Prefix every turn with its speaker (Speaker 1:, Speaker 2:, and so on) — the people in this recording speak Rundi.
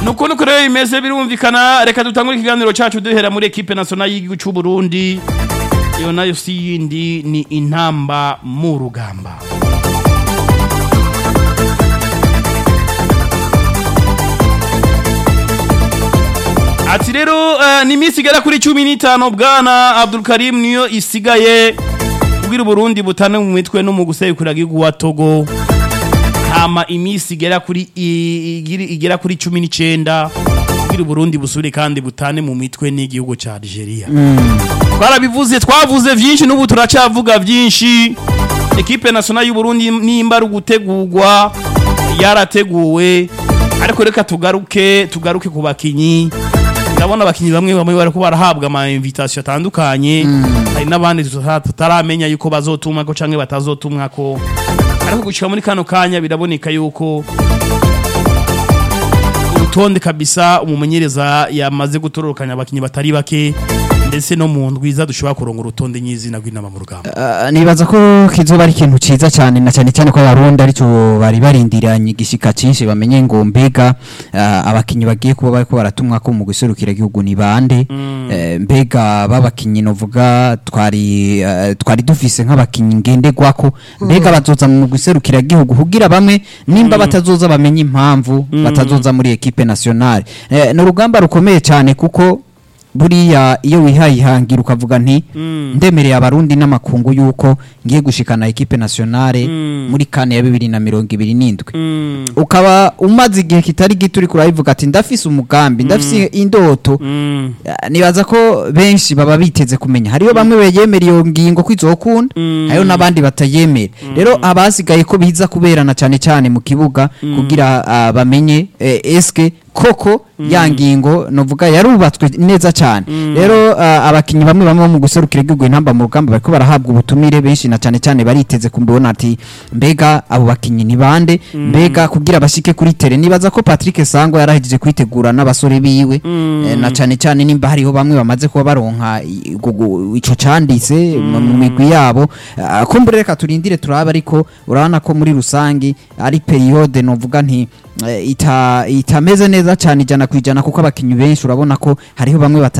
Speaker 1: nuko nuko rero bimeze birumvikana reka dutangure ikiganiro cacu duhera muri ekipe nationale y'igihugu c'u Burundi iyo nayo si yindi ni intamba mu rugamba ati rero uh, ni iminsi igera kuri cumi n'itanu bwana Abdul Karim niyo isigaye kugira Uburundi butane mu mitwe no mu gusekura igihugu wa Togo hama iminsi igera kuri i- igiri- igera kuri cumi n'icenda kugira Uburundi busubire kandi butane mu mitwe n'igihugu ca Algeria twarabivuze twavuze vyinshi n'ubu turacavuga vyinshi ekipe nationale y'u Burundi nimba ari ugutegurwa yarateguwe ariko reka tugaruke tugaruke ku bakinyi ndabona abakinyi bamwe bamwe bariko barahabwa ama invitation atandukanye hari n'abandi tuta- tutaramenya yuko bazotumwa ko canke batazotumwa ko ariko gushika muri kano kanya biraboneka yuko urutonde kabisa umumenyereza yamaze gutororokanya abakinyi batari bake ndetse no mu ndwiza dushobora kuronga urutonde nyizina rw'inama mu rugamba
Speaker 2: Uh, nibaza ko kizoba ari ikintu ciza cyane na cyane cyane ko abarundi arico bari barindiranye igishika cinshi bamenye ngo mbega uh, abakinyi bagiye kuba bariko baratumwa ko mu guserukira igihugu ni bande Eh, mbega babakinyi novuga twari uh, twari dufise nk'abakinyi ngenderwako mbega bazoza mu guserukira igihugu kugira bamwe nimba batazoza bamenye impamvu batazoza muri equipe nationale eh, ni urugamba rukomeye cyane kuko buriya iyo wihaye ihangira ukavuga nti ndemereye abarundi n'amakungu yuko ngiye gushikana equipe nationale muri kane ya bibiri na mirongo ibiri n'indwi ukaba umaze igihe kitari gito uriko urabivuga ati ndafise umugambi ndafise indoto Ah, nibaza ko benshi baba biteze kumenya hariyo bamwe beyemera iyo ngingo ko izokunda hariyo n'abandi batayemera rero abasigaye ko biza kuberana cyane cyane mu kibuga kugira ah, bamenye eh, eske koko ya ngingo novuga yarubatswe neza cyane rero ah, abakinyi bamwe bamwe bo mu guserukira igihugu intamba mu rugamba bariko barahabwa ubutumire benshi na cyane cyane bariteze kumbona ati mbega abo bakinyi ni bande mbega kugira bashike kuri tere nibaza ko Patrick Sango yarahejeje kwitegura n'abasore biwe eh, na cyane cyane nimba hariho bamwe bamaze kuba baronka i- gugu- ico canditse mu mu migwi yabo Ah, kumbure reka turindire turaba ariko urabona ko muri rusangi ari periode novuga nti eh, ita itameze neza cyane ijana ku ijana kuko abakinyi benshi urabona ko hariho bamwe bata